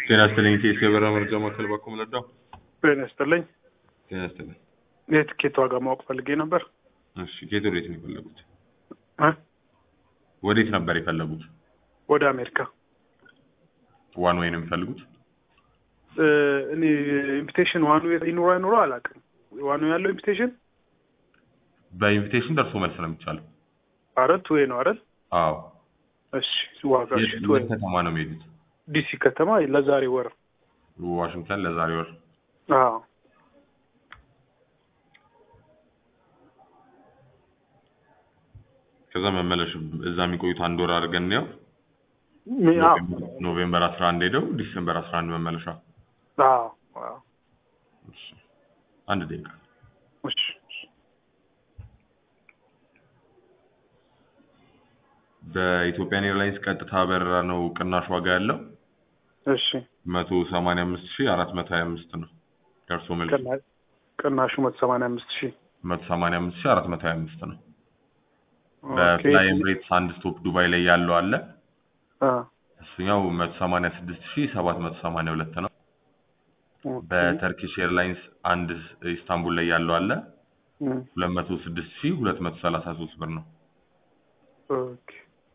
ጤና ይስጥልኝ። ቴስ የበረራ መረጃ ማዕከል ባኮ መለዳው። ጤና ይስጥልኝ። ጤና ይስጥልኝ። የትኬት ዋጋ ማወቅ ፈልጌ ነበር። እሺ፣ ከየት ወዴት ነው የፈለጉት? እ? ወዴት ነበር የፈለጉት? ወደ አሜሪካ ዋን ወይ ነው የሚፈልጉት? እ፣ እኔ ኢንቪቴሽን ዋኑ ይኑሮ አይኑሮ አላውቅም። ዋኑ ያለው ኢንቪቴሽን በኢንቪቴሽን ደርሶ መልስ ነው የሚቻለው። አረት ወይ ነው አይደል? አዎ። እሺ ዋጋ የት ሽት ወይ የት ከተማ ነው የሚሄዱት? ዲሲ ከተማ ለዛሬ ወር ዋሽንግተን ለዛሬ ወር። አዎ ከዛ መመለሽ እዛ የሚቆዩት አንድ ወር አድርገን ነው ሚ- አዎ ኖቬምበር 11 ሄደው ዲሴምበር 11 መመለሻ። አዎ አዎ እሺ፣ አንድ ደቂቃ እሺ እሺ። በኢትዮጵያን ኤርላይንስ ቀጥታ በረራ ነው ቅናሽ ዋጋ ያለው እሺ 185425 ነው። ደርሶ መልስ ቅና- ቅናሹ መቶ ሰማንያ አምስት ሺህ 185425 ነው። ኦኬ። በፍላይ ኤምሬትስ አንድ ስቶፕ ዱባይ ላይ ያለው አለ። አ፣ እሱኛው 186782 ነው። ኦኬ። በተርኪሽ ኤርላይንስ አንድ ኢስታንቡል ላይ ያለው አለ እም፣ 206233 ብር ነው። ኦኬ።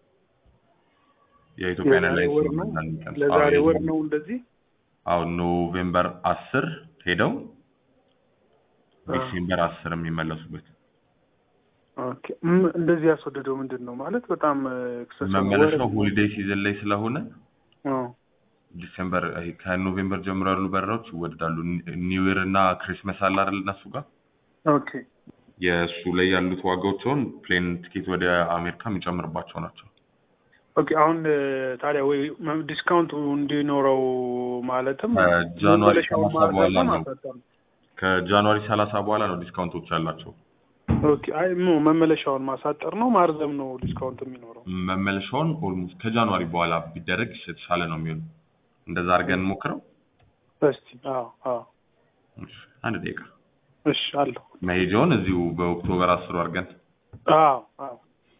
የኢትዮጵያ የዛሬ ኤርላይንስ ወር ነው ለዛሬ ወር ነው እንደዚህ አሁን ኖቬምበር 10 ሄደው አ፣ ዲሴምበር 10 የሚመለሱበት ኦኬ። እም፣ እንደዚህ ያስወደደው ምንድን ነው ማለት በጣም ኤክሰስ መመለሻው ሆሊዴይ ሲዝን ላይ ስለሆነ አዎ ዲሴምበር ይሄ ከኖቬምበር ጀምሮ ያሉ በረራዎች ይወደዳሉ። ኒው ይር እና ክሪስመስ አለ አይደል? እነሱ ጋር ኦኬ የእሱ ላይ ያሉት ዋጋዎች አሁን ፕሌን ቲኬት ወደ አሜሪካ የሚጨምርባቸው ናቸው። ኦኬ። አሁን እ፣ ታዲያ ወይ መ- ዲስካውንቱ እንዲኖረው ማለትም ከጃንዋሪ መመለሻውን 30 በኋላ ማርዘም ነው። ማሳጠር ነው። ከጃንዋሪ 30 በኋላ ነው ዲስካውንቶች ያላቸው። ኦኬ። አይ ሞ መመለሻውን ማሳጠር ነው ማርዘም ነው ዲስካውንት የሚኖረው። መመለሻውን ኦልሞስት ከጃንዋሪ በኋላ ቢደረግ የተሻለ ነው የሚሆነው። እንደዛ አድርገን እንሞክረው። እስቲ አዎ አዎ እሺ፣ አንድ ደቂቃ እሺ አለሁ መሄጃውን እዚሁ በኦክቶበር አስሩ አድርገን አዎ አዎ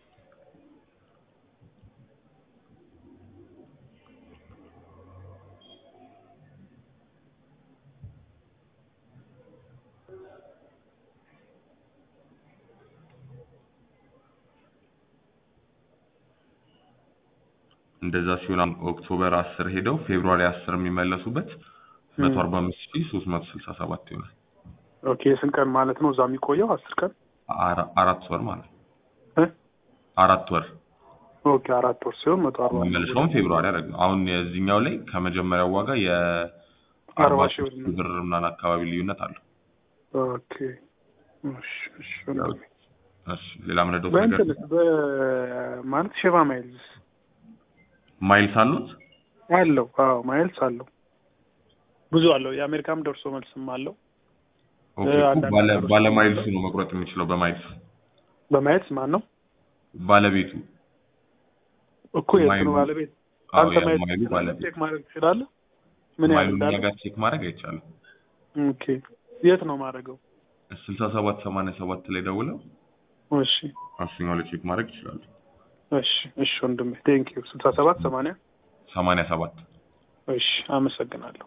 እንደዛ ሲሆን አሁን ኦክቶበር አስር ሄደው ፌብሩዋሪ አስር የሚመለሱበት መቶ አርባ አምስት ሺህ ሶስት መቶ ስልሳ ሰባት ይሆናል። ኦኬ። የስንት ቀን ማለት ነው እዛ የሚቆየው? አስር ቀን አራ- አራት ወር ማለት ነው። እ? አራት ወር ኦኬ አራት ወር ሲሆን መቶ አርባ መመለሻውን ፌብሩዋሪ ያደረግ ነው። አሁን የዚህኛው ላይ ከመጀመሪያው ዋጋ የአርባ አርባ ሺህ ሺህ ብር ብር ምናምን አካባቢ ልዩነት አለው። ኦኬ እሺ እሺ ወንድሜ። እሺ ሌላ ምንድነው ነገር በእንትንስ በማለት ሼባ ማይልስ ማይልስ አሉት? አለው? አዎ ማይልስ አለው ብዙ አለው። የአሜሪካም ደርሶ መልስም አለው። ኦኬ እ፣ እኮ አንዳንድ ባለ ነገሮች ባለ ደግሞ ማይልሱ ነው መቁረጥ የሚችለው በማይልስ በማይልስ ማን ነው ባለቤቱ እኮ የእሱ ማይሉ- ነው ባለቤት። አዎ አንተ ማየት የማይሉ ትችላለህ፣ ባለቤት ቼክ ማድረግ ትችላለህ። ምን ያህል ማይሉ እንዳለ? ጋር ቼክ ማድረግ አይቻልም። ኦኬ የት ነው ማድረገው? ስልሳ ሰባት ሰማንያ ሰባት ላይ ደውለው እሺ እሱኛው ላይ ቼክ ማድረግ ይችላሉ። እሺ እሺ ወንድሜ ቴንክ ዩ ስልሳ ሰባት ሰማንያ ሰማንያ ሰባት እሺ አመሰግናለሁ።